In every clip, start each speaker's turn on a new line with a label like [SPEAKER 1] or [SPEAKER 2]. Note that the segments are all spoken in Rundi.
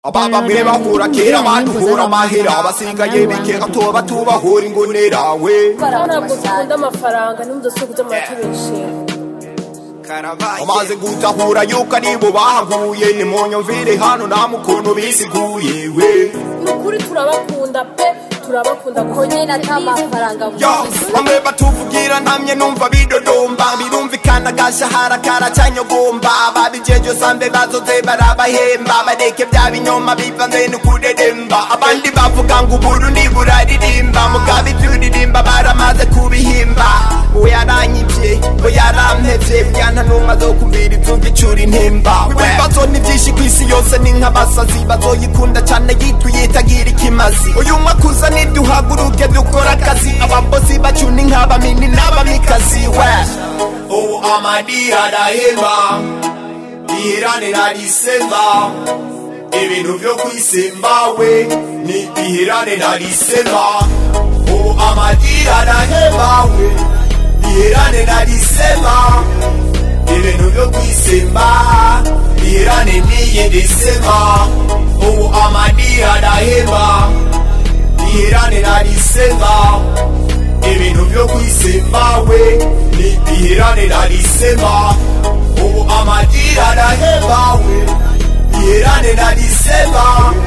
[SPEAKER 1] ababamwe bahura kera baduhura amahera abasigaye bikeka tuba tubahura ingunira we
[SPEAKER 2] ntabwo dukunda amafaranga n'umudasobwa by'amatubeshera
[SPEAKER 1] amaze gutahura yuko aribo bahaguye nimunyumvire hano nta mukuntu bisiguye we
[SPEAKER 2] ni ukuri turabakunda pe turabakunda kuko
[SPEAKER 3] nyine ata mafaranga
[SPEAKER 1] yo bamwe batuvugira ntamye numva bidodomba birumvikana gashahara karacanyogomba ababijeje sambe bazoze barabahemba bareke bya binyoma bivanze n'ukudedemba abandi bavuga ngo uburundi buraririmba mugabe ibyuririmba baramaze kubihimba uwo yaranyivye ngo yarampevye bwana numwe azokumvira ivyugicura intimba ibibazo ni vyinshi kw'isi yose ni nk'abasazi bazoyikunda cane yituye itagira ikimazi uyu mwaka uza niduhaguruke dukora akazi ababosi bacu ni nk'abamini n'abamikazi we ubu amadi arahema iheranira risemba ibintu vyo kwisemba we ni iherane na risemba ubu amadi arahema we iherane na risemba ibintu vyo kwisemba iherane n'iyindi sema ubu amadi arahema iherane na risemba ibintu vyo kwisemba we ni iherane na risemba ubu amadira araheba we iherane na risemba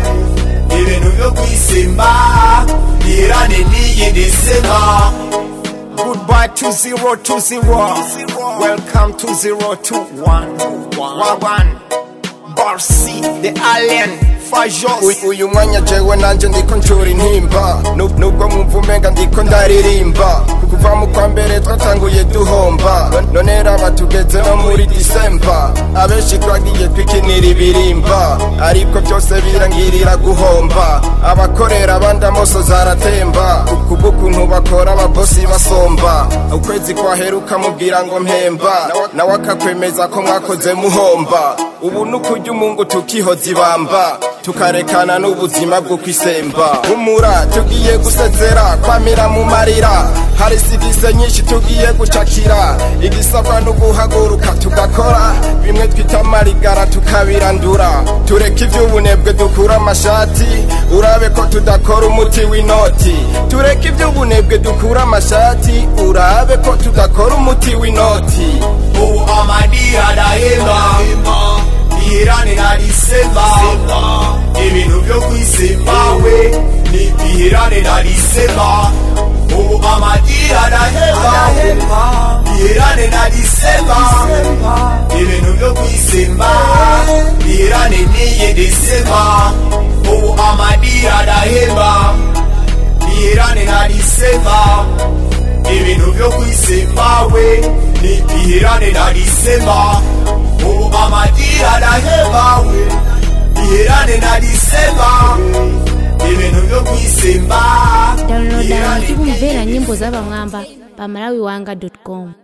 [SPEAKER 1] ibintu vyo kwisemba iherane n'iyindi sema Goodbye to zero to zero. Welcome to zero to one. One one. Barsi, the alien. Fajos.
[SPEAKER 4] uyu mwanya jewe nanje ndiko ncura intimba Nu- nubwo mwumva umenga ndiko ndaririmba kuva mu kwa mbere twatanguye duhomba none raba tugeze no muri disemba abenshi twagiye twikinira ibirimba ariko byose birangirira guhomba abakorera abandi amoso zaratemba kubw'ukuntu bakora ababosi basomba ukwezi kwaheruka mubwira ngo mpemba nawe akakwemeza ko mwakoze muhomba ubu nukurya umungu tukihoza ibamba tukarekana n'ubuzima bwo kwisemba humura tugiye gusezera kwamira mu marira hari serivise nyinshi tugiye gucakira igisabwa no guhaguruka tugakora bimwe twita amarigara tukabirandura tureke ivy'ubunebwe dukura amashati urabe ko tudakora umuti w'inoti tureke ivy'ubunebwe dukura amashati urabe ko tudakora umuti w'inoti
[SPEAKER 1] ubu amadi arahema iherane na risemba ibintu vyo kwisemba we ni iherane na risemba ubu amadi arahema iherane na risemba ibintu vyo kwisemba iherane n'iyindi sema ubu amadi arahema iherane na risemba ibintu vyo kwisemba we ni iherane na risemba ubu amadira araheba we iherane na risemba ibintu vyo kwisemba
[SPEAKER 5] downloada
[SPEAKER 1] iherane
[SPEAKER 5] muziki kumvera nyimbo za bamwamba pa malawiwanga com